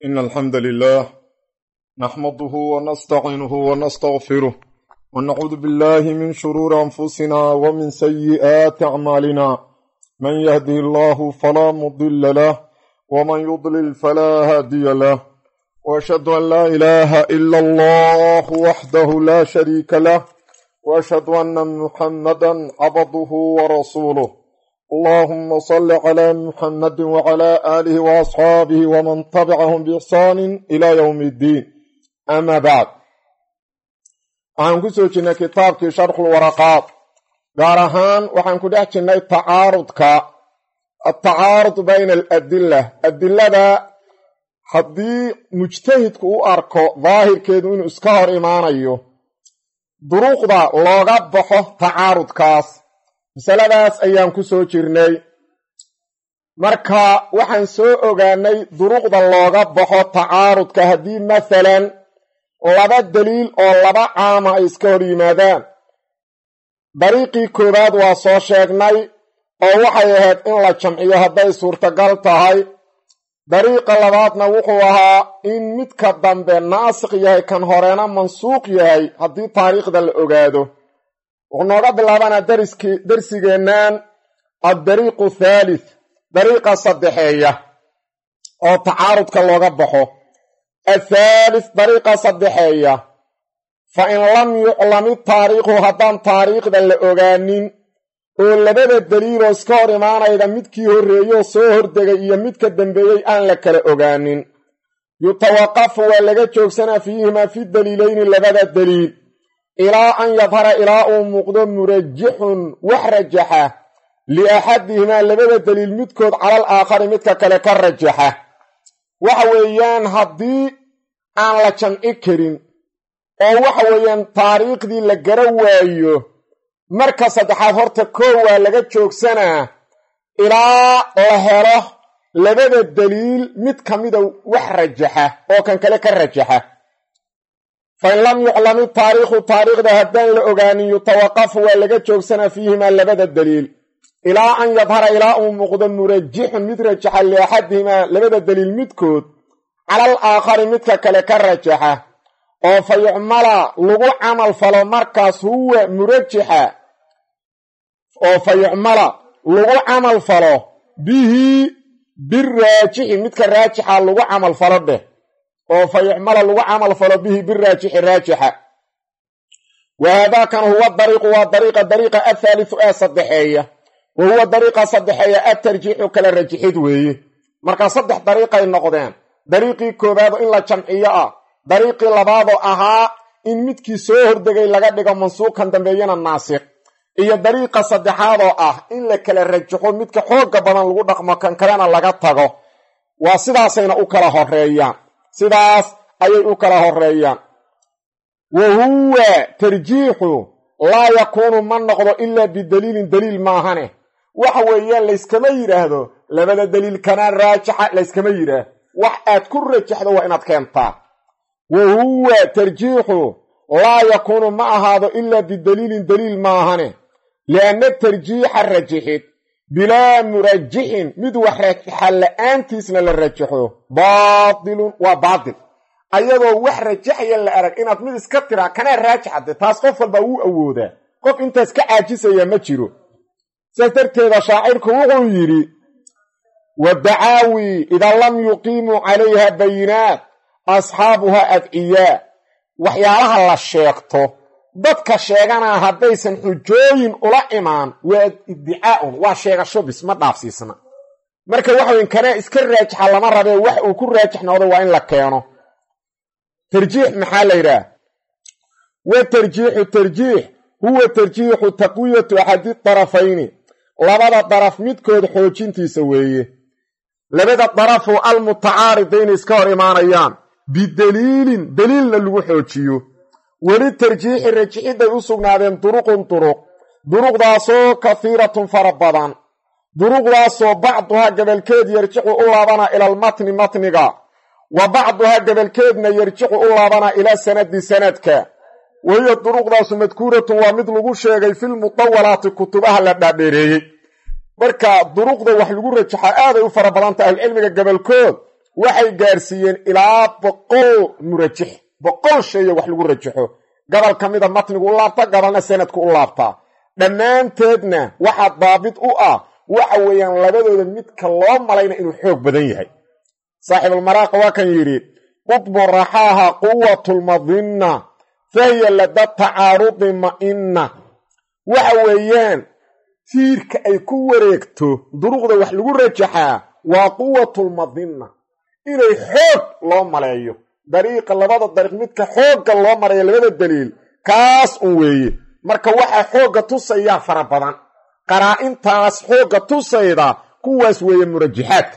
إن الحمد لله نحمده ونستعينه ونستغفره ونعوذ بالله من شرور أنفسنا ومن سيئات أعمالنا من يهده الله فلا مضل له ومن يضلل فلا هادي له وأشهد أن لا إله إلا الله وحده لا شريك له وأشهد أن محمدا عبده ورسوله اللهم صل على محمد وعلى آله وأصحابه ومن تبعهم بإحسان إلى يوم الدين أما بعد waxaan ku soo jirnay kitaabkii sharxulwaraqaad gaar ahaan waxaan ku dhex jirnay tacaarudka atacaarud bayna aladila adilada haddii mujtahidku u arko daahirkeedu inuu iska hor imaanayo duruuqda looga baxo tacaarudkaas masaladaas ayaan ku soo jirnay marka waxaan soo ogaanay duruuqda looga baxo tacaarudka haddii masalan laba daliil oo laba caama ay iska hor yimaadaan dariiqii koowaad waa soo sheegnay oo waxay ahayd in la jamciyo hadday suurtagal tahay dariiqa labaadna wuxuu ahaa in midka dambe naasikh yahay kan horena mansuuq yahay haddii taariikhda la ogaado wuxuu nooga bilaabanaa darsigeennan addariiqu thalith dariiqa saddexeeya oo tacaarudka looga baxo athaalith dariiqa saddexeeya fa in lam yuclami taariikhu haddaan taariikhda la ogaanin oo labada daliiloo iska hor imaanayda midkii horreeyoo soo hordegay iyo midka dambeeyey aan la kala ogaanin yutawaqafu waa laga joogsanaa fiihimaa fi daliilayni labada daliil ilaa an yadhara ilaa uu muuqdo murajixun wax rajaxa liaxadihimaa labada daliil midkood calal aakhari midka kale ka rajaxa waxa weeyaan haddii aan la jamci karin oo waxa weeyaan taariikhdii la gara waayo marka saddexaad horta koow waa laga joogsanaa ilaa la helo labada daliil mid ka mida wax rajaxa oo kan kale ka rajaxa fa in lam yuclami taariikhu taariikhda haddaan la ogaanin yutawaqafu waa laga joogsanaa fiihimaa labada daliil ilaa an yadhara ilaa uu muuqdo murajixun mid rajaxa liaxadihimaa labada daliil midkood calal aakhari midka kale ka rajaxa oo fa yucmala lagu camal falo markaas huwa murajixa oo fa yucmala lagu camal falo bihi biraajixi midka raajixa lagu camal falo dheh oo fa yucmala lagu camal falo bihi biraajixi raajixa wa haadaakan huwa dariiqu waa dariiqa dariiqa athaalithu ee saddexeeya wa huwa dariiqa saddexeeya atarjiixu kala rajixid weeye markaa saddex dariiqay noqdeen dariiqii koowaado in la jamciyo ah dariiqii labaadoo ahaa in midkii soo hordegay laga dhigo mansuuqkan dambeeyana naasikh iyo dariiqa saddexaadoo ah in la kala rajaxo midka xoogga badan lagu dhaqmo kan kalena laga tago waa sidaasayna u kala horeeyaan sidaas ayay u kala horeeyaan wa huwa tarjiixu laa yakuunu ma noqdo ilaa bidaliilin daliil maahane waxa weeyaan layskama yidhaahdo labada daliil kanaa raajixa layskama yidhaah wax aad ku rajaxdo waa inaad keentaa wa huwa tarjiixu laa yakuunu ma ahaado ilaa bidaliilin daliil maahane lianna tarjiixa rajixid bilaa murajixin mid wax rajaxa la-aantiisna la rajaxo baatilun waa baatil ayadoo wax rajaxaya la arag inaad mid iska tiraa kanaa raajixade taas qof walba wuu awoodaa qof intaas ka caajisaya ma jiro saas darteeda shaacirku wuxuu yidhi wadacaawi idaa lam yuqiimuu calayha bayinaat asxaabuha adciyaa waxyaalaha la sheegto dadka sheeganaa haddaysan xujooyin ula imaan waa iddicaaun waa sheegasho bis ma dhaafsiisna marka waxaweyn kanaa iska raajixa lama rabee wax uu ku raajix noqdo waa in la keeno tarjiix maxaa la yidhaah wa tarjiixu tarjiix huwa tarjiixu taqwiyatu axadi darafayni labada daraf midkood xoojintiisa weeye labada darafoo almutacaaridayna iska hor imaanayaan bidaliilin daliilna lagu xoojiyo weli tarjiixi rajixidday u sugnaadeen duruqun duruq duruqdaasoo kahiiratun fara badan duruqdaasoo bacduhaa gabalkeed yarjixu u laabanaa ilaalmatni matniga wa bacduhaa gabalkeedna yarjixu u laabanaa ilaa sanadi sanadka wahiya duruqdaasu madkuuratun waa mid lagu sheegay filmudawalaati kutubaha la dhaadheereeyey marka duruqda wax lagu rajaxaa aaday u fara badanta ahlucilmiga gabalkood waxay gaarsiiyeen ilaa boqol murajix boqol sheeyo wax lagu rajaxo gobol ka mida matnigu u laabta gobolna sanadku u laabtaa dhammaanteedna waxaa daabit u ah waxa weeyaan labadooda midka loo malayna inuu xoog badan yahay saaxibulmaraaqa waa kan yidhi qudbu raxaaha quwatulmadinna fahiya lada tacaarudi ma'inna waxa weeyaan tiirka ay ku wareegto duruqda wax lagu rajaxaa waa quwatulmadinna inay xoog loo maleeyo dariiqa labada dariiq midka xoogga loo marayo labada daliil kaas un weeye marka waxaa xoogga tusayaa fara badan qaraa-intaas xoogga tusayda kuwaas weeye murajaxaadka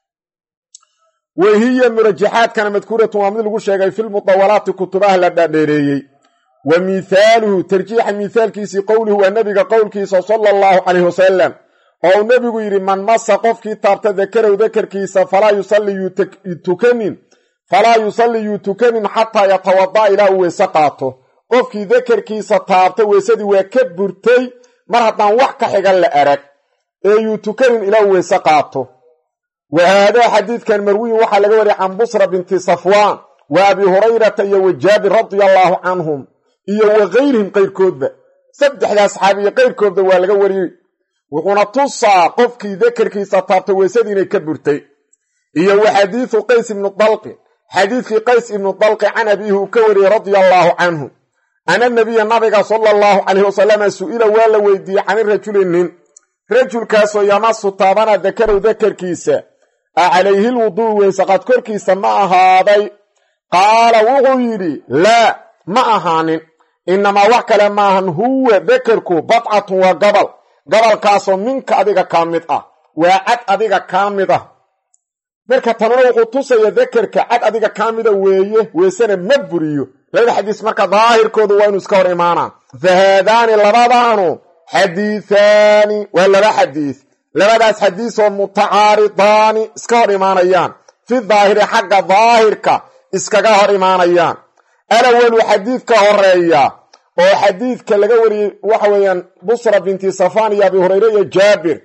wahiya murajaxaadkana madkuuratun waa mid lagu sheegay filmudawalaati kutubaha la dhaadheereeyey wa mithaaluhu tarjiixa mithaalkiisii qowluhu waa nebiga qowlkiisa sala allahu calayh wasalam oo uu nebigu yidhi man masa qofkii taabta dakarow dakarkiisa falaa yusalli yutukanin falaa yusalli yuu tukanin xataa yatawada'a ilaa uu weyse qaato qofkii dakarkiisa taabta weysadii waa ka burtay mar haddaan wax ka xigan la arag ee yuu tukanin ilaa uu weyse qaato wa haadaa xadiidkan marwiyin waxaa laga wariyay can busra binti safwaan wa abi hurayrata iyo wa jaabir radia allaahu canhum iyo wa kayrihim qayrkoodba saddexdaa saxaabiyo qayrkoodba waa laga wariyey wuxuuna tusaa qofkii dakarkiisa taabta weysadii inay ka burtay iyo wa xadiidu qays ibnu dalqi xadiidkii qays ibnu dalqi can abiihi uu ka wariyey radia allaahu canhu ana nabiya nabiga sala allahu calayh wasalama su-ila waa la weydiiyey cani rajuli nin rajulkaasoo yamasu taabana dakarow dakarkiisa a calayhi lwuduu weysaqaad korkiisa ma ahaaday qaala wuxuu yidhi laa ma ahaanin inamaa wax kale maahan huwa dakarku badcatun waa gobol gobolkaasoo minka adiga kaa mid ah waa cad adiga kaa mid ah marka tanuna wuxuu tusaya dakarka cad adiga kaa mida weeye weysena ma buriyo labada xadiis marka daahirkoodu waa inuu iska hor imaanaa fa haadaani labadaanu xadiihaani waa laba xadiis labadaas xadiisoo mutacaaridaani iska hor imaanayaan fi daahiri xagga daahirka iskaga hor imaanayaan alawalu xadiidka horeeya oo xadiidka laga wariyey waxa weeyaan busra binti safaan iyo abi hureyre iyo jaabir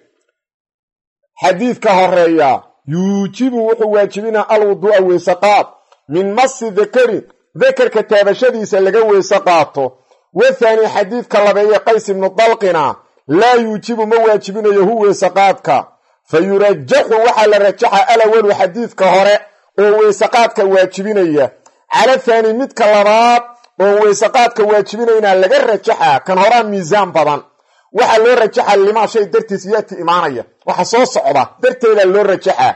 xadiidka horeeya yuujibu wuxuu waajibinaa alwuduu'a weyse qaad min masi dakarin dakarka taabashadiisa laga weyse qaato wathaani xadiidka labeeye qays ibnu dalqina laa yuujibu ma waajibinayo hu weyse qaadka fa yurajaxu waxaa la rajaxa alawalu xadiidka hore oo weyseqaadka waajibinaya cala thaani midka labaad oo weyseqaadka waajibinaynaa laga rajaxaa kan horaa miisaan badan waxaa loo rajaxa limaa shay dartiis yaati imaanaya waxa soo socda darteedaa loo rajaxaa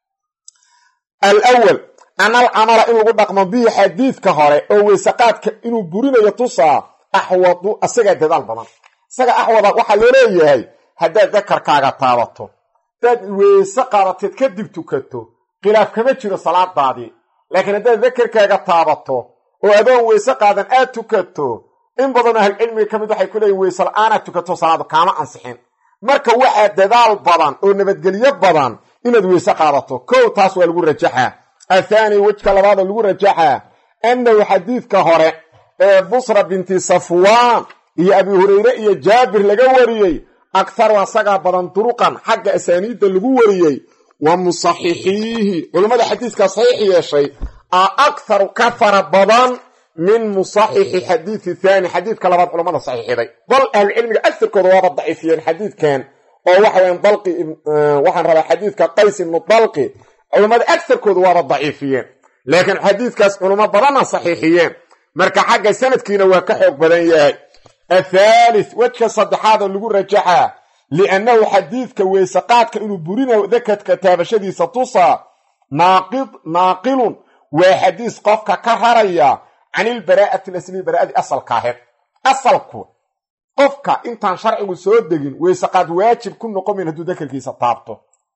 alwal an alcamala in lagu dhaqmo bihi xadiidka hore oo weyseqaadka inuu burinayo tusaa axwadu asagaa dadaal badan isaga axwada waxaa loo leeyahay haddaad dakarkaaga taabato hadaad weyse qaadateed kadib tukato khilaaf kama jiro salaadaadii laakiin haddaad dakarkaaga taabato oo adoon weyse qaadan aad tukato in badanoo ahlcilmiga ka mid waxay ku leeyihin weyse la-aanaad tukato salaadu kaama ansixin marka waxaa dadaal badan oo nabadgelyo badan inaad weyse qaadato kow taas waa lagu rajaxaa athaani wejka labaadoo lagu rajaxaa annahu xadiidka hore ee busra binti safwaan iyo abi hureyre iyo jaabir laga wariyey akharu asagaa badan duruqan xagga asaaniidda lagu wariyey wa musaxixiihi culummada xadiidkaa saxiix yeeshay a akharu ka fara badan min musaxixi xadiidi thaani xadiidka labaad culummada saxiixiday bal ahlucilmiga agarkooda waaba daciifiyeen xadiidkan oo waxaweyan dalqi waxaan rabaa xadiidka qays ibnu dalqi culummada agarkooda waaba daciifiyeen laakiin xadiidkaas culummo badanna saxiixiyeen marka xagga sanadkiina waa ka xoog badan yahay athaalith wejka saddexaad oo lagu rajaxaa liannahu xadiidka weyseqaadka inuu burinayo dakadka taabashadiisa tusaa naaqilun waa xadiis qofka ka raraya can ilbaraa'ati lasli baraa'adii asalka aheed asalku qofka intaan sharcigu soo degin weyseqaad waajib ku noqomayn hadduu dakarkiisa taabto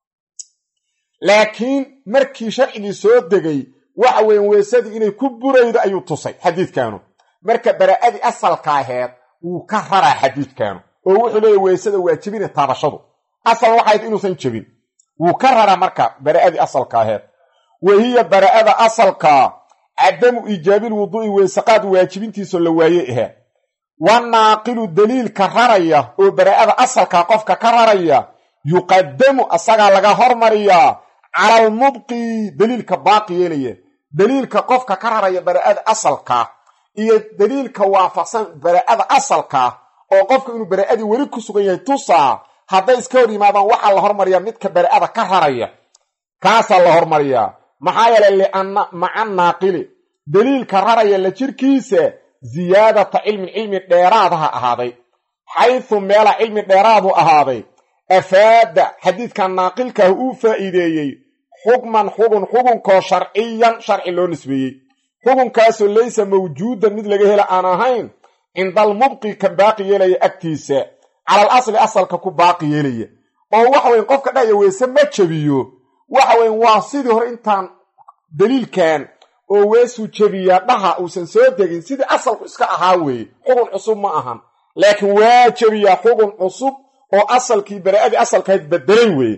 laakiin markii sharcigii soo degay waxa weyan weysadii inay ku buraydo ayuu tusay xadiidkaanu marka baraa'adii asalka aheed wuu ka raraa xadiidkaanu oo wuxuu leeya weysada waajibina taabashadu asal waxayd inuusan jebin wuu ka raraa marka baraa'adii asalka aheed wahiya baraa'ada asalkaa cadamu iijaabil wuduu'i weysaqaad waajibintiisoo la waaye ahaa wa naaqilu daliilka raraya oo baraa'ada asalkaa qofka ka raraya yuqadamu asagaa laga hormariyaa cala almubqi daliilka baaqi yeelaya daliilka qofka ka raraya bara'ada asalkaa iyo daliilka waafaqsan bara'ada asalkaa oo qofka inuu bara'adii weli ku sugan yahay tusaa hadday iska hor yimaadaan waxaa la hormariyaa midka bara'ada ka raraya kaasaa la hormariyaa maxaa yeelay lianna maca naaqili daliilka raraya la jirkiisa ziyaadata cilmin cilmi dheeraadaha ahaaday xaysu meela cilmi dheeraadu ahaaday afaada xadiidkan naaqilkaah uu faa'iideeyey xukman xugun xugunkoo sharciyan sharci loo nisbeeyey xugunkaasoo laysa mawjuudan mid laga hela aan ahayn cinda almubqi kan baaqi yeelaya agtiisa calal asli asalka ku baaqi yeelaya oo waxa weyn qofka dhahaya weese ma jebiyo waxa weyn waa sidii hore intaan daliilkan oo weesuu jebiyaa dhaha uusan soo degin sidii asalku iska ahaa weeye xugun cusub ma ahan laakiin waa jebiyaa xugun cusub oo asalkii bara'adii asalkahayd bedelay weeye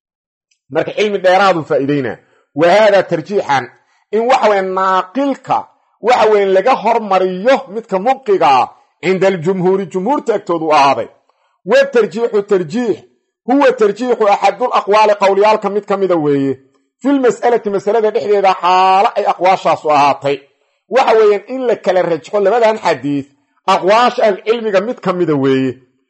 marka cilmi dheeraaduu faa'iideynaa wa haadaa tarjiixan in waxa weye naaqilka waxa weyn laga hormariyo midka mubqigaa cinda aljumhuuri jumhuurta agtoodu ahaaday wa tarjiixu tarjiix huwa tarjiixu axadul aqwaali qowlyaalka mid ka mida weeye filmas'alati masalada dhexdeeda xaalo ay aqwaashaasu ahaatay waxa weeyaan in la kala rajxo labadan xadiid aqwaasha ahlucilmiga mid ka mida weeye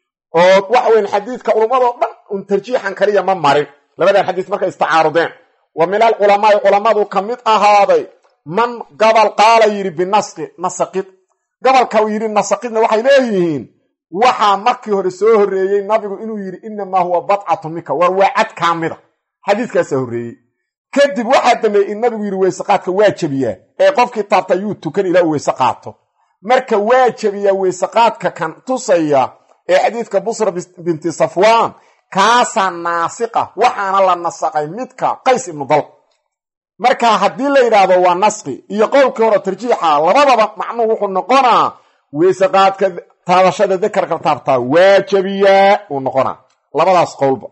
oo waxa weyan xadiidka culummadoo dhan un tarjiixan kaliya ma marin labadan xadiis markay istacaarudeen wa min alculamaai culammadu ka mid ahaaday man gabal qaala yidhi binasqi nasaqid gabalka yidhi nasaqidna waxay leeyihiin waxaa markii hore soo horreeyey nabigu inuu yidhi inamaa huwa badcatun minka war waa cad kaamida xadiiskaasaa horreeyey kadib waxaa dambeeyey in nabigu yidhi weyseqaadka waa jebiyaa ee qofkii taabta yuu tukan ilaa uu weyse qaato marka waa jebiyaa weyseqaadka kan tusaya ee xadiidka busra binti safwaan kaasaa naasiqa waxaana la nasaqay midka qays ibnu dal marka haddii la yidhaahdo waa nasqi iyo qowlkii hore tarjiixa labadaba macnuhu wuxuu noqonaa weyseqaadka taabashada dakarka taabtaa waa jebiyaa uu noqonaa labadaas qowlba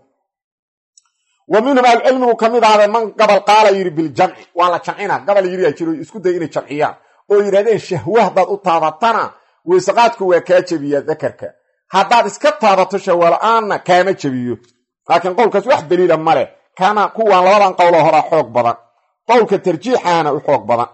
wa minhum ahlucilmigu ka mid ahaaday man gabal qaala yidhi biljamci waa la jamcina gabal yidhi jiro isku day inay jamciyaan oo yidhahdeen shahwe haddaad u taabatana weyseqaadku waa kaa jebiyaa dakarka haddaad iska taabato shahwala-aanna kaama jebiyo laakiin qowlkaas wax daliila ma leh kana kuwaan labadan qowloo horaa xoog badan qowlka tarjiixaana u xoog badan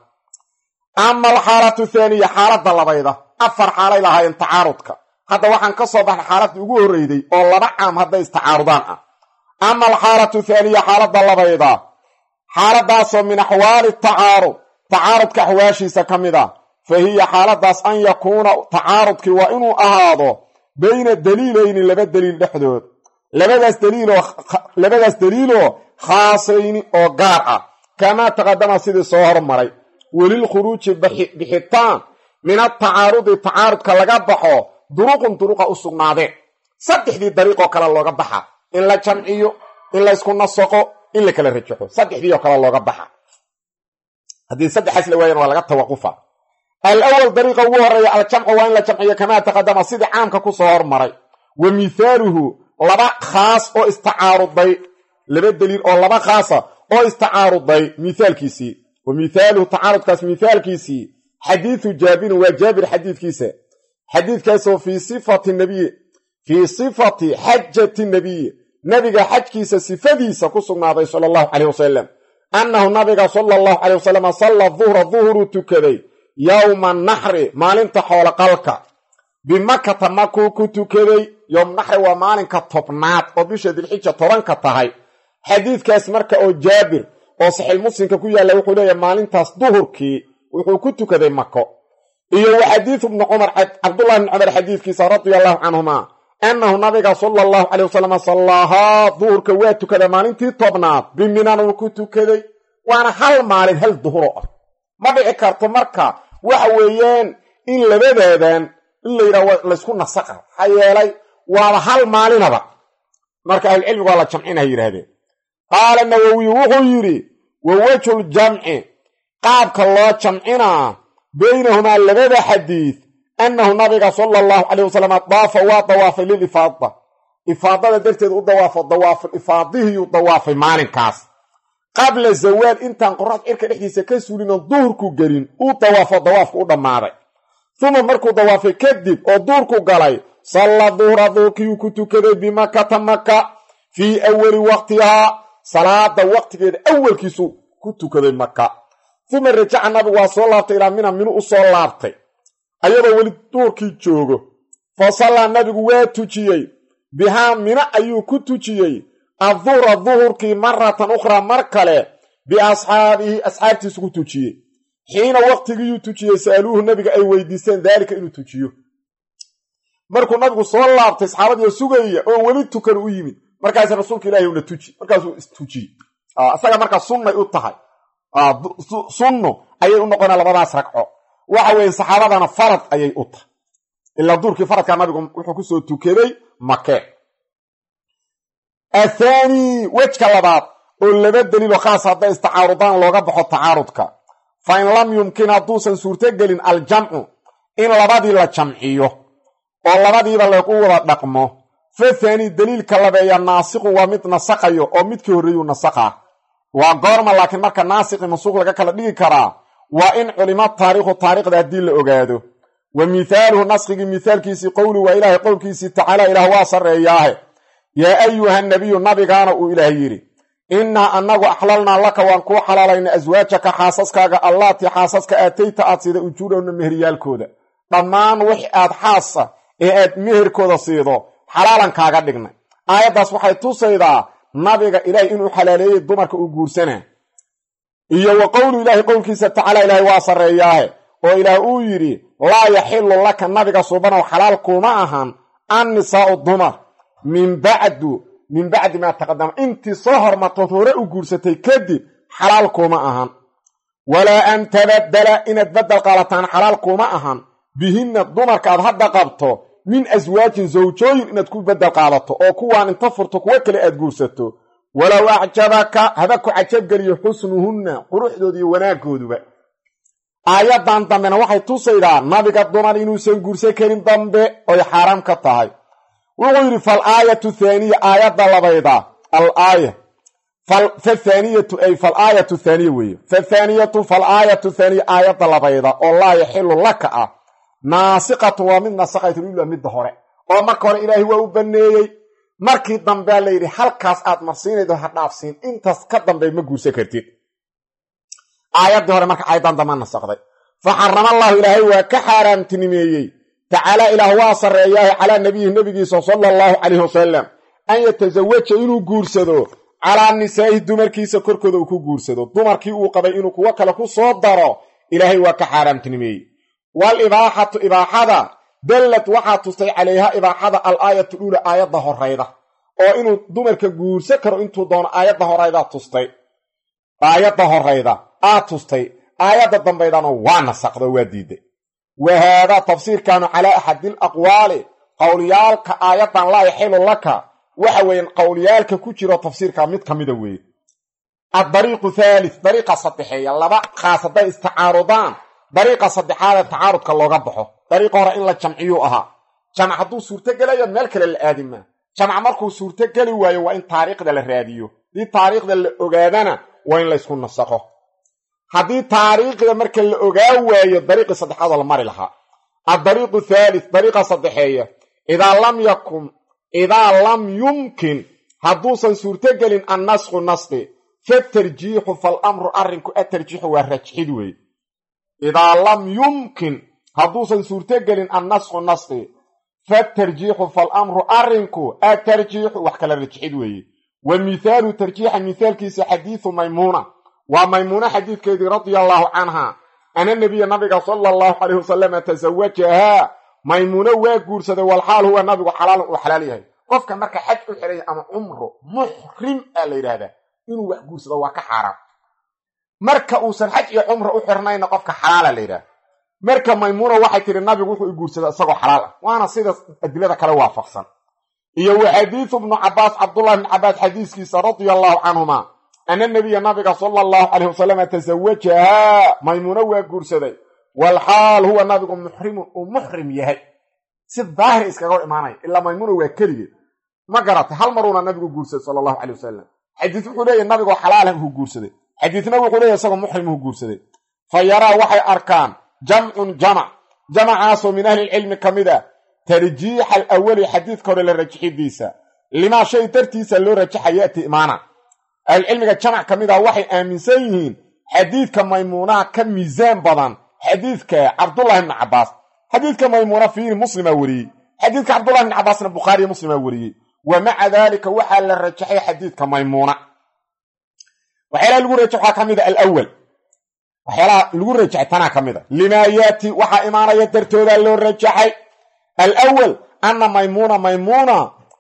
ama alxaalatu thaaniya xaaladda labayda afar xaalay lahaayeen tacaarudka hadda waxaan ka soo baxnay xaaladii ugu horreyday oo laba caam hadday istacaarudaan ah ama alxaalatu thaaniya xaaladda labayda xaaladaasoo min axwaali tacaarud tacaarudka axwaashiisa ka mid ah fa hiya xaaladaas an yakuuna tacaarudkii waa inuu ahaado bayna daliilayni laba daliil dhexdood labadaas daliiloo labadaas daliiloo khaasayni oo gaar ah kamaa taqadama sidii soo hormaray welilkhuruuji bixitaan min atacaarudi tacaarudka laga baxo duruqun duruqa u sugnaadeen saddexdii dariiqoo kale looga baxa in la jamciyo in la ysku nasaqo in la kala rajaxo saddexdii oo kale looga baxa haddii saddexaas la waayan waa laga tawaqufa alawal dariiqa ugu horeeya aljamcu waa in la jamciyo kamaa taqadama sidii caamka ku soo hormaray wa mithaaluhu laba khaas oo istacaaruday laba daliil oo laba khaasa oo istacaaruday mithaalkiisii wa mithaaluhu tacaarudkaas mithaalkiisii xadiidu jaabirin waa jaabir xadiidkiisa xadiidkaasoo fii sifati nabiyi fii sifati xajati nabiyi nabiga xajkiisa sifadiisa ku sugnaaday sala allahu caleyh wasalam annahu nabiga sala allahu caleyh wasalam salla duhra duhruu tukaday yowma naxri maalinta xooloqalka bimakata makuu ku tukaday yowm naxri waa maalinka tobnaad oo bisha dilxija tobanka tahay xadiidkaas marka oo jaabir oo saxiix muslimka ku yaalla wuxuu leeyahay maalintaas duhurkii wuxuu ku tukaday mako iyo wa xadiidu ibni cumar cabdullahi bni cumar xadiidkiisa radia allahu canhuma annahu nabiga sala allahu caley wasalam sallaahaa duhurka waa tukaday maalintii tobnaad biminan uu ku tukaday waana hal maalin hal duhuro ah ma dhici karto marka waxa weeyaan in labadaadan in la yidhaha laysku nasaqa maxaa yeelay waaba hal maalinaba marka ahlucilmigu waa la jamcina yidhahdeen qaala nawowiyu wuxuu yidhi wa wejhuljamci qaabka loo jamcinaa baynahumaa labada xadiid annahu nabiga sala allahu caleyh wasalam daafa waa dawaafay lilifaada ifaadada darteed u dawaafo dawaaful ifaadihiyuu dawaafay maalinkaas qabla zawaal intaan qorax cirka dhexdiisa ka suulinoon duhurku gelin uu dawaafo dawaafku u dhammaaday uma markuu dawaafay kadib oo duurku galay salla duhra duurkiiyuu ku tukaday bimakata maka fii awali waqtihaa salaada waqtigeeda awalkiisu ku tukaday maka uma rajaca nabigu waa soo laabtay ilaa mina minu u soo laabtay ayadoo weli duurkii joogo fa sallaa nabigu waa tujiyey bihaa mina ayuu ku tujiyey adduhra duhurkii maratan ukhraa mar kale biasxaabihi asxaabtiisu ku tujiyey xiina waqtigiiyuu tujiyey sa'aluuhu nabiga ay weydiisteen daalika inuu tujiyo markuu nabigu soo laabtay saxaabadiio sugaya oon weli tukan u yimid markaas rasuulka ilahi una tuji markaasuu istujiyey isaga markaa sunnay u tahay sunno ayay u noqonaa labadaas ragco waxa weeye saxaabadana farad ayay u tahay ilaa duurkii faradkaa nabigu wuxuu kusoo tukaday makee athaani wejka labaad oo laba daliilo khaas hadday istacaarudaan looga baxo tacaarudka fa in lam yumkin hadduusan suurtogelin aljamcu in labadii la jamciyo oo labadiiba lagu wada dhaqmo fa thaani daliilka labeeya naasiqun waa mid nasaqayo oo midkii horreeyuu nasaqaa waa goorma laakiin marka naasiqi mansuuq laga kala dhigi karaa waa in culimo taariikhu taariikhda haddii la ogaado wa mithaaluhu naskigii mithaalkiisii qowli waa ilaahay qowlkiisii tacaala ilaah waa sarreeyaahe yaa ayuha nabiyu nabigaana uu ilaah yidhi innaa annagu axlalnaa laka waan kuu xalaalayna aswaajaka xaasaskaaga allaatii xaasaska aatayta aad siida ujuurahunna meheryaalkooda dhammaan wix aad xaasa ee aad meherkooda siido xalaalan kaaga dhignay aayaddaas waxay tusaydaa nabiga ilaahay inuu xalaaleeyey dumarka uu guursanaa iyo wa qowlu ilaahi qowlkiisa tacaala ilaahay waa sarreeyaahe oo ilaah uu yidhi laa yaxilu laka nabiga subanow xalaal kuma ahan an nisaa'u dumar min bacdu min bacdi maa taqadama intii soo hormartood hore u guursatay kadib xalaal kuma ahan walaa an tabaddala inaad baddel qaalataan xalaal kuma ahan bihinna dumarka aad hadda qabto min aswaajin zawjooyin inaad ku beddel qaadato oo kuwaan inta furto kuwo kale aad guursato walow acjabaka haba ku cajabgeliyo xusnuhunna quruxdooda iyo wanaaggooduba aayaddan dambena waxay tusaydaa nabiga dumar inuusan guursan karin dambe oy xaaraam ka tahay wuxuu yidhi fal aayatu thaaniya aayadda labayda al aaya fathaaniyatu ay fal aayatu thaaniya weeye fathaaniyatu fal aayatu thaaniya aayadda labayda oo laa yaxilu laka ah naasiqatu waa mid nasaqaytu ila midda hore oo marka hore ilaahay waa u banneeyey markii dambea la yidhi halkaas aad marsiinaydo ha dhaafsiin intaas ka dambe ma guursan kartid aayaddii hore marka aayaddan damba nasaqday fa xarama allaahu ilaahay waa ka xaaraamtinimeeyey tacaala ilaah waa sarreeyaahe calaa nabiyihi nebigiisa sala allahu calayhi wasalam an yatasawaja inuu guursado calaa nisaa'ihi dumarkiisa korkooda uu ku guursado dumarkii uu qabay inuu kuwo kale ku soo daro ilaahay waa ka xaaraamtinimeeyey wal ibaaxatu ibaaxada dallad waxaa tustay calayha ibaaxada al aayatu dhuula aayadda horayda oo inuu dumarka guursan karo intuu doono aayadda horaydaa tustay aayadda horayda aa tustay aayadda dambaydana waa nasaqdo waa diiday wa haadaa tafsiirkaanu calaa axadil aqwaali qowlyaalka aayaddan laa yaxilu laka waxa weeyaan qowlyaalka ku jiro tafsiirka mid ka mida weeye addariiqu thaalith dariiqa saddexeeya laba khaas hadday istacaarudaan dariiqa saddexaadee tacaarudka looga baxo dariiqa hore in la jamciyuu ahaa jamc hadduu suurtogelayo meel kale la aadi maa jamc markuu suurtogeli waayo waa in taariikhda la raadiyo haddii taariikhda la ogaadana waa in laysku nasaqo haddii taariikhda marka la ogaa waayo dariiqii saddexaadoo la mari lahaa addariiqu thaalith dariiqa saddexeeya idaa lam yakun idaa lam yumkin hadduusan suurtogelin annasku nasqi fatarjiixu falamru arrinku atarjiixu waa rajxid weeye idaa lam yumkin hadduusan suurtogelin annasku nasqi fatarjiixu falamru arrinku atarjiixu wax kala rajxid weeye wa mithaalu tarjiixa mithaalkiisa xadiidu maymuuna waa maymuuna xadiidkeedii radia allaahu canha ana nebiya nabiga sala allahu calayh wasalama tasawajahaa maymuuno waa guursaday walxaal huwa nabigu xalaalun uu xalaal yahay qofka marka xaj u xidhaya ama cumro muxrim aa la yidhaahdaa inuu wax guursado waa ka xaaraam marka uusan xaj iyo cumro u xirnayna qofka xalaala la yidhahda marka maymuuna waxay tidhi nabigu wuxuu i guursadaa isagoo xalaal ah waana sida adilada kale waafaqsan iyo wa xadiidu bnu cabaas cabdullahi bni cabaas xadiiskiisa radia allaahu canhuma ana nebiya nabiga sala allahu calayh wasalama tasawajahaa maymuuno waa guursaday walxaal huwa nabigu muxrimun uu muxrim yahay si daahir iskaga hor imaanaya ilaa maymuuna waa keligeed ma garatay hal maruuna nabigu guursaday sala allahu calay wasalam xadiis wuxuu leeyahy nabigoo xalaalah uu guursaday xadiisna wuxuu leeyahy isagoo muxrim uu guursaday fa yaraa waxay arkaan jamcun jamac jamacaasoo min ahlilcilmi ka mid a tarjiixa alawali xadiidka hore la rajixidiisa limaa shay dartiisa loo rajaxa yati imaana ahlucilmiga jamac ka mid ah waxay aaminsan yihiin xadiidka maymuunaha ka miisaan badan xadiidka cabdullahi ibni cabbaas xadiidka maymuuna fiiri muslima weriyey xadiidka cabdullahi ibni cabbaasna bukhaariyo muslima weriyey wa maca daalika waxaa la rajaxay xadiidka maymuuna waxyaalaha lagu rajax waxaa ka mid a alawal waxyaalaha lagu rajaxay tanaa ka mid a limaa yaati waxaa imaanaya dartoodaa loo rajaxay alawal anna maymuuna maymuuna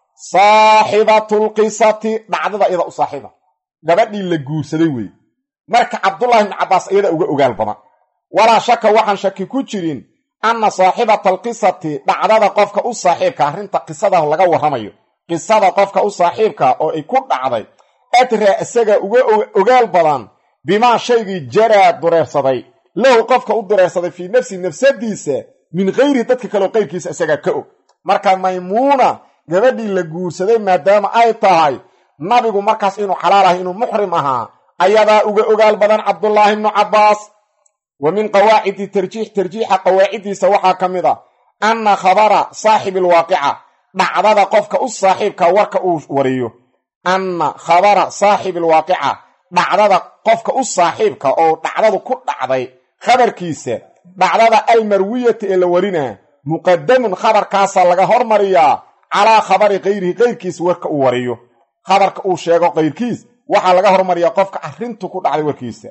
saaxibatulqisati dhacdada iyada u saaxiiba gabadhii la guursaday weeye marka cabdullahi ibni cabbaas iyada uga ogaal badan walaa shaka waxaan shaki ku jirin anna saaxibata alqisati dhacdada qofka u saaxiibka arrinta qisada laga warramayo qisada qofka u saaxiibka oo ay ku dhacday adraa isaga uga ogaal badan bimaa shaygii jaraa dureersaday lahu qofka u dureersaday fii nafsi nafsadiisa min kayrihi dadka kaleo qayrkiisa isagaa ka og marka maymuuna gabadhii la guursaday maadaama ay tahay nabigu markaas inuu xalaal ahay inuu muxrim ahaa ayadaa uga ogaal badan cabdullaahi ibnu cabbaas wa min qawaacidi tarjiix tarjiixa qawaaciddiisa waxaa ka mid a anna khabara saaxibi alwaaqica dhacdada qofka u saaxiibka warka uu wariyo anna khabara saaxibi alwaaqica dhacdada qofka u saaxiibka oo dhacdadu ku dhacday khabarkiisa dhacdada almarwiyata ee la warinaa muqadamun khabarkaasaa laga hormariyaa calaa khabari kayrihi kayrkiis warka uu wariyo khabarka uu sheego kayrkiis waxaa laga hormariyaa qofka arrintu ku dhacday warkiisa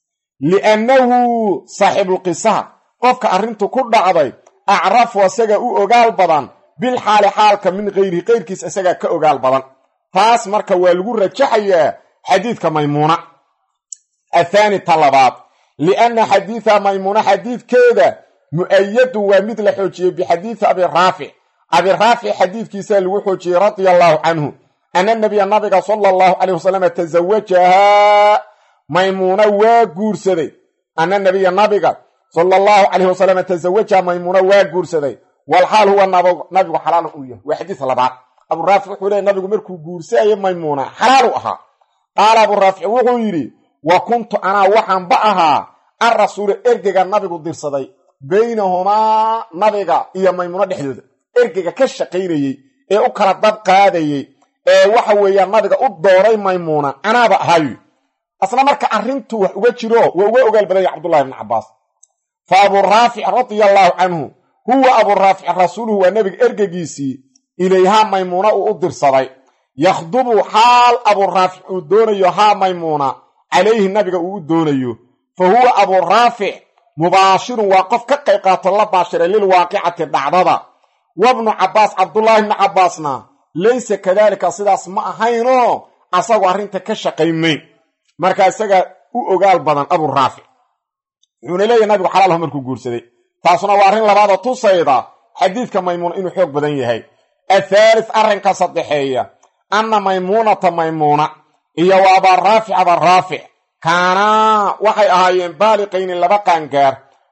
liannahu saaxibulqisaha qofka arrintu ku dhacday acrafu isaga u ogaal badan bilxaali xaalka min kayrihi kayrkiis isagaa ka ogaal badan taas marka waa lagu rajaxayaa xadiidka maymuuna athaani ta labaad lianna xadiida maymuuna xadiidkeeda mu'ayadun waa mid la xoojiyey bixadiidi abi raafic abi raafic xadiidkiisaa lagu xoojiyey radia allaahu canhu ana nabiya nabiga sala allahu caleyh wasalam tasawajahaa maymuuna waa guursaday ana nabiya nabiga sala allahu caleyh wasalam tasawajaha maymuuna waa guursaday walxaal huwa nabigu xalaal uu yahay waa xadiis labaad aburaafic wuxuu leey nabigu markuu guursayo maymuuna xalaalu ahaa qaala aburaafic wuxuu yidhi wa kuntu anaa waxaanba ahaa an rasuula ergega nabigu dirsaday baynahumaa nabiga iyo maymuuno dhexdooda ergega ka shaqaynayey ee u kala dab qaadayey ee waxa weeyaan nabiga u dooray maymuuna anaaba ahaayu asna marka arrintu wax uga jiro waa uga ogaal badanya cabdullahi ibni cabbaas fa aburaafic radia allaahu canhu huwa aburaafic rasuuluhu waa nebiga ergegiisii ilayhaa maymuuna uu u dirsaday yakhdubu xaal aburaafic uu doonayo haa maymuuna calayhi nabiga uu u doonayo fa huwa aburaafic mubaashirun waa qof ka qayb qaato la baashiray lilwaaqicati dhacdada wabnu cabbaas cabdullaahi ibni cabbaasna laysa kadaalika sidaas ma ahaynoo asagoo arrinta ka shaqaymayn marka isaga u ogaal badan aburaafic wuxuuna leeyahy nabigu xalaalho markuu guursaday taasuna waa arrin labaadoo tusayda xadiidka maymuuna inuu xoog badan yahay athaalith arrinka saddexeeya anna maymuunata maymuuna iyo wa abaaraafic abaaraafic kaanaa waxay ahaayeen baaliqayni laba qaangaar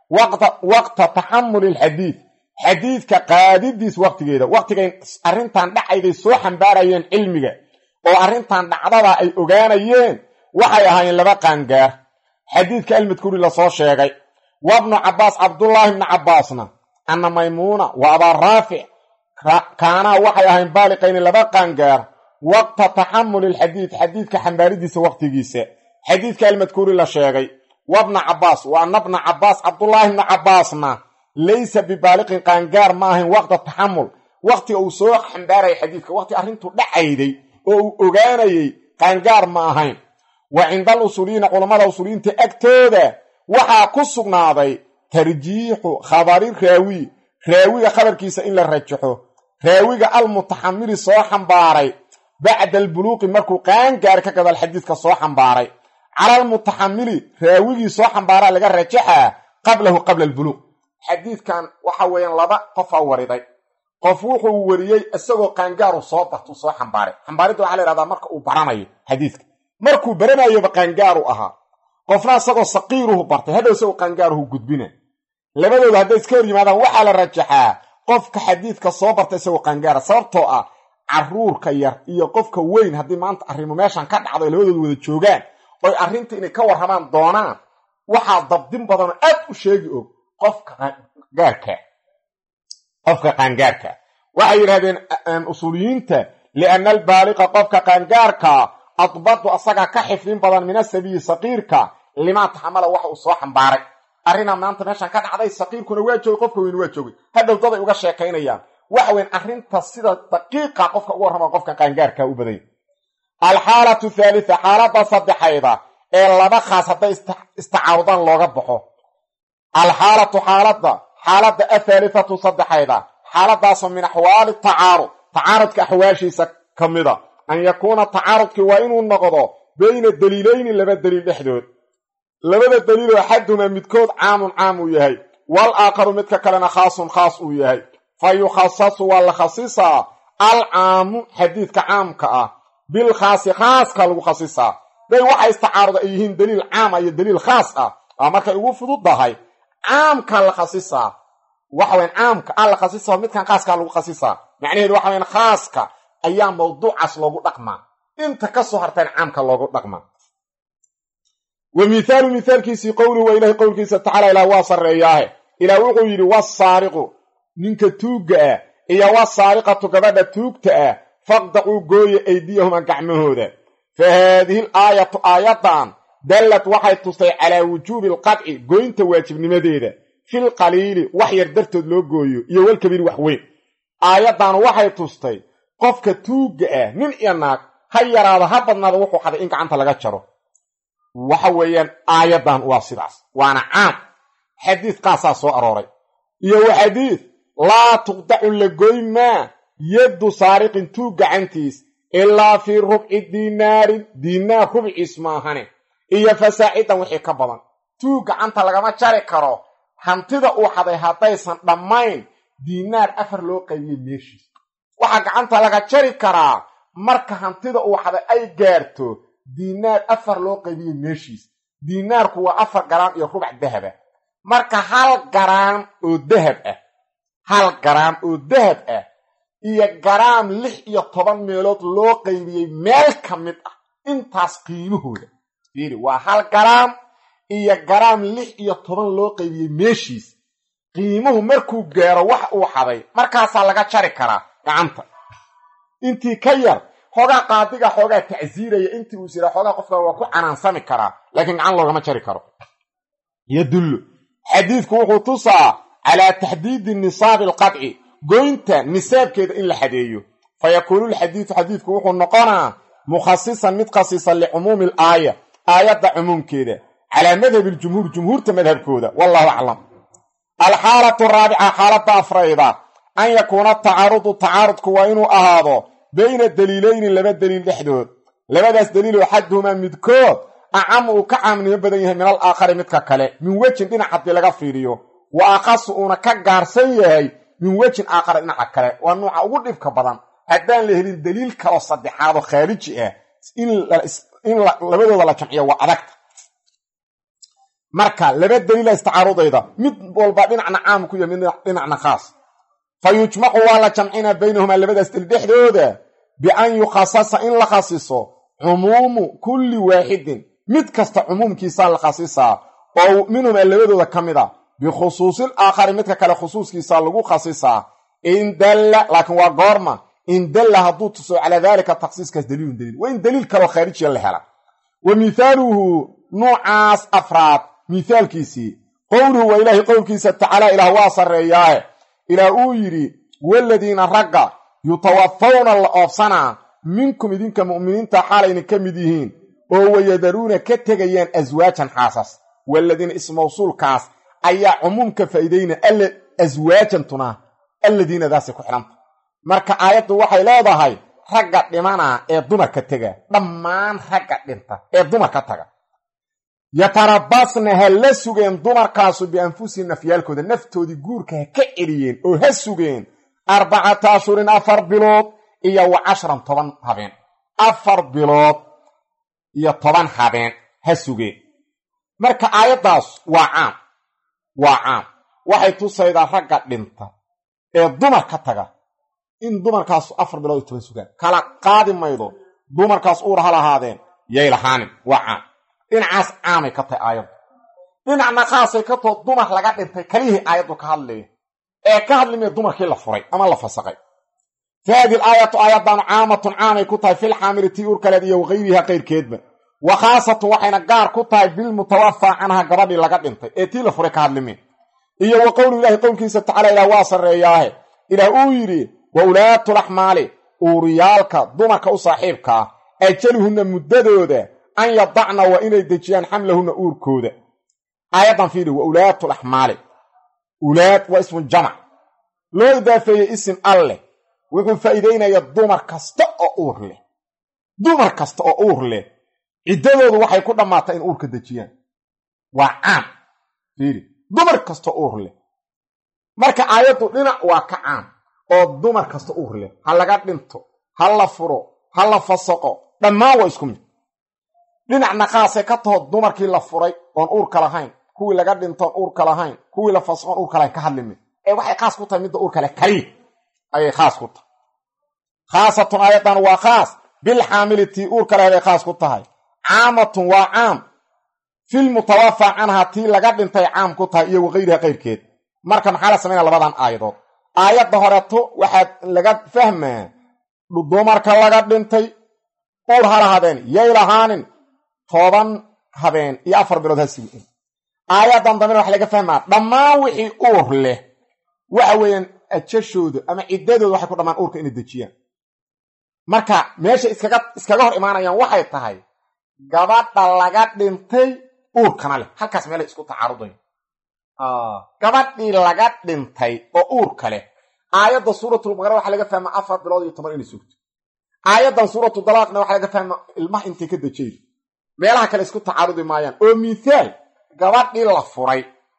waqta taxamuli alxadiid xadiidka qaadidiis waqtigeeda waqtigay arrintan dhacayday soo xambaarayeen cilmiga oo arrintan dhacdada ay ogaanayeen waxay ahaayeen laba qaangaar xadiidka almadkuuri lasoo sheegay wabnu cabbaas cabdullaahi bni cabbaasna anna maymuuna wa abaaraafic kaanaa waxay ahayn baaliqayni laba qaangaar waqta taxamuli alxadiid xadiidka xambaaridiisa waqtigiisa xadiidka almadkuuri la sheegay wabna cabbaas wa anna bna cabbaas cabdullaahi bni cabbaasna laysa bibaaliqin qaangaar ma ahayn waqta taxamul waqtiga uu soo xambaaraya xadiidka waqti arrintu dhacayday oo uu ogaanayey qaangaar ma ahayn wa cinda al usuuliyiina culammada usuuliyiinta agtooda waxaa ku sugnaaday tarjiixu khabari raawi raawiga khabarkiisa in la rajaxo raawiga almutaxamili soo xambaaray bacda albuluuqi markuu qaangaar ka gadaal xadiidka soo xambaaray cala almutaxamili raawigii soo xambaaraa laga rajaxaa qablahu qabla albuluuq xadiidkan waxa weeyaan laba qofaa wariday qof wuxuu wariyey isagoo qaangaaru soo bartuu soo xambaaray xambaaridda waxaa la yhahdaa marka uu baranayo xadiidka markuu baranayoba qaangaaru ahaa qofna isagoo saqiiruhu bartay hadhow isagoo qaangaaruhu gudbina labadooda hadday iska hor yimaadaan waxaa la rajaxaa qofka xadiidka soo barta isagoo qaangaara sababtoo ah caruurka yar iyo qofka weyn haddii maanta arrimo meeshan ka dhacdo ay labadooda wada joogaan oy arrinta inay ka warramaan doonaan waxaa dabdin badanoo aad u sheegi og qofka qaangaarka qofka qaangaarka waxay yidhahdeen usuuliyiinta lianna albaaliqa qofka qaangaarka adbadu asagaa ka xifdin badan min asabiyi saqiirka limaa taxamala waxa uu soo xambaaray arrinaa maanta meeshaan ka dhacday saqiirkuna waa joogay qofka weyne waa joogay hadhow daday uga sheekaynayaan waxa weyn arrinta sida daqiiqa qofka uga warrama qofka qaangaarkaa u badanya alxaalatu thaalita xaaladda saddexayda ee laba khaas hadday istacaarudaan looga baxo alxaalatu xaaladda xaaladda athaalithatu saddexayda xaaladaasoo min axwaali tacaarud tacaarudka axwaashiisa ka mida an yakuuna tacaarudkii waa inuu noqdo bayna daliilayni laba daliil dhexdood labada daliiloo axadumaa midkood caamun caam uu yahay wal aakharu midka kalena khaasun khaas uu yahay fa yukhasasu waa la khasisaa alcaamu xadiidka caamka ah bilkhaasi khaaska lagu khasisaa day waxa istacaaruda ay yihiin daliil caama iyo daliil khaas ah aa markay ugu fududdahay caamka la khasisaa waxaweyn caamka a la khasisaa midkan khaaskaa lagu khasisaa macnaheedu waxa weyn khaaska ayaa mawduucaas loogu dhaqmaa inta ka soo harteen caamka loogu dhaqmaa wa mithaalu mithaalkiisii qowluhu waa ilahay qowlkiisa tacala ilaah waa sarreeyaahe ilaah wuxuu yidhi wasaariqu ninka tuugga ah iyo wasaariqatu gabadha tuugta ah faqdacuu gooya aydiyahuma gacmahooda fa haadihi l aayatu aayaddan dallad waxay tustay calaa wujuubi alqadci goynta waajibnimadeeda fil qaliili wax yar dartood loo gooyo iyo walkabiir wax weyn aayaddan waxay tustay qofka tuugga ah nin iyo naag ha yaraado ha badnaado wuxuu xaday in gacanta laga jaro waxa weeyaan aayaddan waa sidaas waana caam xadiid qaasaa soo arooray iyo wa xadiid laa tuqdacu la goyn maa yaddu saariqin tuug gacantiis ilaa fii rubci diinaarin diinaar rubciis maahane iyo fasaacidan wixii ka badan tuug gacanta lagama jari karo hantida uu xaday haddaysan dhammayn diinaar afar loo qaybiyey meeshiis waxaa gacanta laga jari karaa marka hantida uu xaday ay gaarto diinaar afar loo qaybiyey meeshiis diinaarku waa afar garaam iyo rubac dahaba marka hal garaam oo dahab ah hal garaam oo dahab ah iyo garaam lix iyo toban meelood loo qaybiyey meel ka mid ah intaas qiimahooda fiiri waa hal garaam iyo garaam lix iyo toban loo qaybiyey meeshiis qiimuhu markuu gaaro wax uu xaday markaasaa laga jari karaa gacanta intii ka yar xoogaa qaadiga xoogaa tacsiiraya intii uu sira xoogaa qofka waa ku canaansami karaa laakiin gacan loogama jari karo yadullu xadiidku wuxuu tusaa calaa taxdiidi nisaabi alqadci goynta nisaabkeeda in la xadeeyo fa yakuunu lxadiidu xadiidku wuxuu noqonaa mukhasisan mid khasisan licumuumi alaaya aayadda cumuumkeeda calaa madhabi ljumhuur jumhuurta madhabkooda wallahu aclam alxaalatu raabica xaaladda afrayda an yakuuna tacaarudu tacaarudku waa inuu ahaado bayna daliilayni laba daliil dhexdood labadaas daliiloo xaduhumaa midkood acam uu ka caamnimo badan yahay min al aakhari midka kale min wejin dhinac haddii laga fiiriyo wa akhasu uuna ka gaarsan yahay min wejin aakhara dhinaca kale waa nuuca ugu dhibka badan haddaan la helin daliil kaloo saddexaadoo khaariji ah in labadooda la jamciyo waa adagta marka laba daliila istacaarudayda mid walba dhinacna caam ku yahay mid dhinacna khaas fa yujmacu waa la jamcinaa baynahumaa labadaas daliil dhexdooda bian yukhasasa in la khasiso cumuumu kulli waaxidin mid kasta cumuumkiisaa la khasisaa oo minhumaa labadooda ka mid a bikhusuusil aakhari midka kale khusuuskiisaa lagu khasisaa in dalla laakiin waa goorma in dalla hadduu tuso calaa daalika takhsiiskaas daliilun daliil waa in daliil kaloo khaarijiya la hela wa mithaaluhu nuucaas afraad mithaalkiisii qowluhu waa ilaahay qowlkiisa tacaala ilaah waa sarreeyaahe ilaah uu yidhi waladiina ragga yutawafawna la oobsanaa minkum idinka mu'miniinta xaalayna ka mid yihiin oo wayadaruuna ka tegayaan aswaajan xaasas waladiina ismawsuulkaas ayaa cumuumka faa'iidayna alla aswaajantuna alladiinadaasay ku xidhanta marka aayaddu waxay leedahay ragga dhimanaa ee dumarka tega dhammaan ragga dhinta ee dumarka taga yatarabasna ha la sugeen dumarkaasu bianfusihim nafyaalkooda naftoodii guurka ha ka celiyeen oo ha sugeen arbacata ashurin afar bilood iyo wa cashran toban habeen afar bilood iyo toban habeen ha sugeen marka aayaddaas waa caam waa caam waxay tusaydaa ragga dhinta ee dumar ka taga in dumarkaas afar bilood iyo toban sugaan kala qaadi maydo dumarkaas uur ha lahaadeen yay lahaanin waa caam dhinacaas caamay ka tahay aayaddu dhinacna khaasay ka too dumar laga dhintay kalihii aayaddu ka hadlaya ee ka hadlimaya dumarkii la furay ama la fasaqay faadi aayatu aayaddan caamatun caamay ku tahay filxaamili tii uurkaleed iyo wakayriha qayrkeedba wa khaasatun waxayna gaar ku tahay bilmutawafaa canha gabadhii laga dhintay ee tii la furay ka hadlimeen iyo wa qowlu ilaahi qowlkiisa tacala ilaah waa sarreeyaahe ilaah uu yidhi wa ulaatulaxmaali uuriyaalka dumarka u saaxiibka ah ajaluhunna muddadooda an yadacna waa inay dejiyaan xamlahunna uurkooda aayaddan fiiri wa ulaatulaxmaali ulaad waa ismu jamac loo idaafeeyey isim alleh wuxuu faa'iideynaya dumar kasta oo uur leh dumar kasta oo uur leh ciddadoodu waxay ku dhammaatay in uurka dejiyaan waa caam fiiri dumar kasta uur leh marka aayaddu dhinac waa ka caam oo dumar kasta uur leh ha laga dhinto ha la furo ha la fasaqo dhammaan waa isku mid dhinacna qaasay ka taho dumarkii la furay oon uurka lahayn kuwii laga dhintoon uurka lahayn kuwii la fasaqoon uurka lahayn ka hadlimin ee waxay khaas ku tahay midda uurka leh kaliya ayay khaas ku tahay khaasatun aayaddan waa khaas bilxaamili tii uurka leheday khaas ku tahay caamatun waa caam filmutawafaa canhaa tii laga dhintay caam ku tahay iyo wakayriha qayrkeed marka maxaa la samaynaya labadan aayadood aayadda horeeto waxaad laga fahmaa dumarka laga dhintay uur ha lahaadeen yay lahaanin toban habeen iyo afar bilood ha sugin aayaddan dambena waxa laga fahmaa dhammaan wixii uur leh waxa weeyaan ajashooda ama ciddadooda waxay ku dhammaan uurka inay dejiyaan marka meesha iskaga iskaga hor imaanayaan waxay tahay gabadha laga dhintay uurkana leh halkaas meelay isku tacaarudayn gabadhii laga dhintay oo uurka leh aayadda suuratulbaqara waxaa laga fahmaa afar bilood iyo toban inay sugto aayaddan suuratu dalaaqna waxaa laga fahmaa ilmaha intay ka dejaydo meelaha kale isku tacaarudi maayaan oo mithaal gabadhii la furay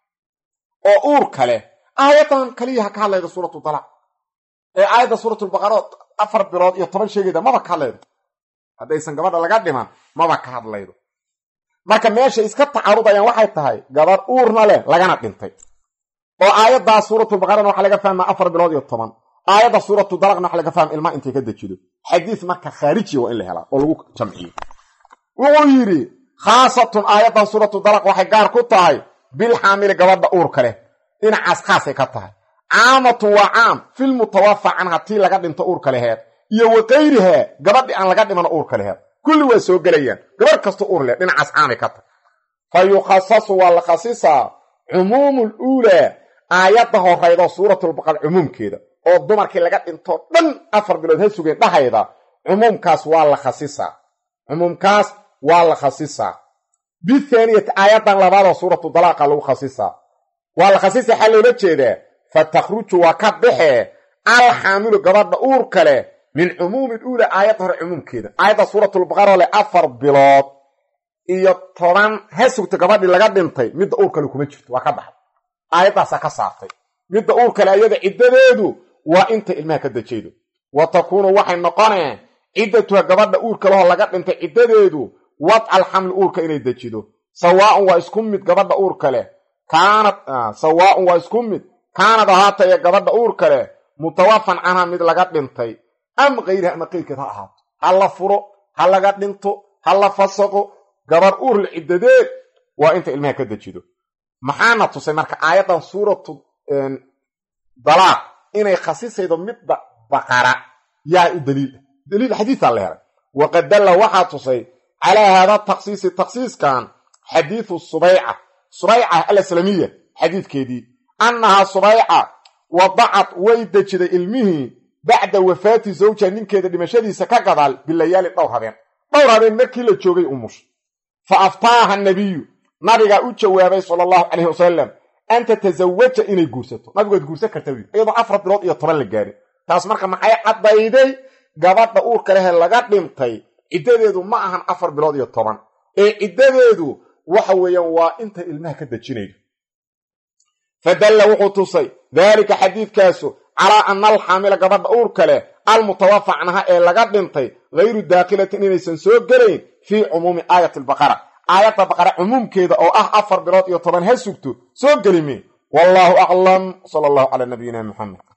oo uurka leh aayaddan kaliya ha ka hadlayda suuratu dalaaq ee aayadda suuratulbaqara afar bilood iyo toban sheegayda maba ka hadlaydo haddaysan gabadha laga dhiman maba ka hadlaydo marka meeshay iska tacaarudayaan waxay tahay gabadh uurna leh lagana dhintay oo aayaddaa suuratulbaqarana waxaa laga fahmaa afar bilood iyo toban aayadda suuratu dalaqna waxa laga fahma ilmaha intay ka dejido xadiis marka khaarijiya waa in la helaa oo lagu jamciyo wuxuu yidhi khaasatun aayaddan suuratu dalaq waxay gaar ku tahay bilxaamili gabadha uurka leh dhinacaas khaasay ka tahay caamatun waa caam filmutawafa canha tii laga dhinto uurka leheed iyo wakayrihaa gabadhii aan laga dhimano uurka leheed kulli waa soo gelayaan gabadh kasta uur leh dhinacaas caamay ka tahay fa yukhasasu waa la khasisaa cumuumu luulaa aayadda horaydo suuratulbaqar cumuumkeeda oo dumarkii laga dhintoo dhan afar bilood ha sugeen dhahayda cumuumkaas waa la khasisaa cumuumkaas waa la khasisaa bithaaniyati aayaddan labaadoo suuratu dalaaqa lagu khasisaa waa la khasisa xaa loola jeedaa fa takhruju waa ka baxee alxaamilu gabadha uurka leh min cumuumi luula aayadda hore cumuumkeeda aayadda suuratulbaqaroo leh afar bilood iyo toban ha sugta gabadhii laga dhintay midda uurkale kuma jirto waa ka baxday aayaddaasaa ka saartay midda uurkale ayada ciddadeedu waa inta ilmaha ka dejaydo wa takuunu waxay noqoneen ciddatuha gabadha uurka lehoo laga dhintay ciddadeedu wadca alxamli uurka inay dejido sawaaun waa isku mid gabadha uurka leh kaanad sawaaun waa isku mid kaanad ahaataya gabadha uurka leh mutawafan canha mid laga dhintay am kayriha ama qayrkeed ha ahaato ha la furo ha laga dhinto ha la fasaqo gabar uurle ciddadeed waa inta ilmaha ka dejido maxaana tusay marka aayaddan suuratu dalaaq inay khasisaydo midda baqara yaa u daliil ah daliil xadiisaa la helay waqad dalla waxaa tusay calaa haada takhsiisi takhsiiskan xadiidu subayca subayca alaslamiya xadiidkeedii annahaa subayca wadacad way dejiday ilmihii bacda wafaati zawja ninkeeda dhimashadiisa ka gadaal bilayaali dhowr habeen dhowr habeen markii la joogay umush fa aftaaha nabiyu nabigaa u jawaabay sala allahu calayhi wasalam an tatasawaja inay guursato nabigu waad guursan karta wiil iyadoo afar bilood iyo toban la gaarin taas marka maxay caddayday gabadha uurka lehe laga dhintay ciddadeedu ma ahan afar bilood iyo toban ee ciddadeedu waxa weeyaan waa inta ilmaha ka dejinaydo fadalla wuxuu tusay daalika xadiidkaasu calaa ana alxaamila gabadha uurka leh almutawafa canha ee laga dhintay hayru daakilatin inaysan soo gelayn fii cumuumi aayati albaqara aayadda baqara cumuumkeeda oo ah afar bilood iyo toban ha sugto soo gelime wallaahu aclam sala allahu calaa nabiyina muxamed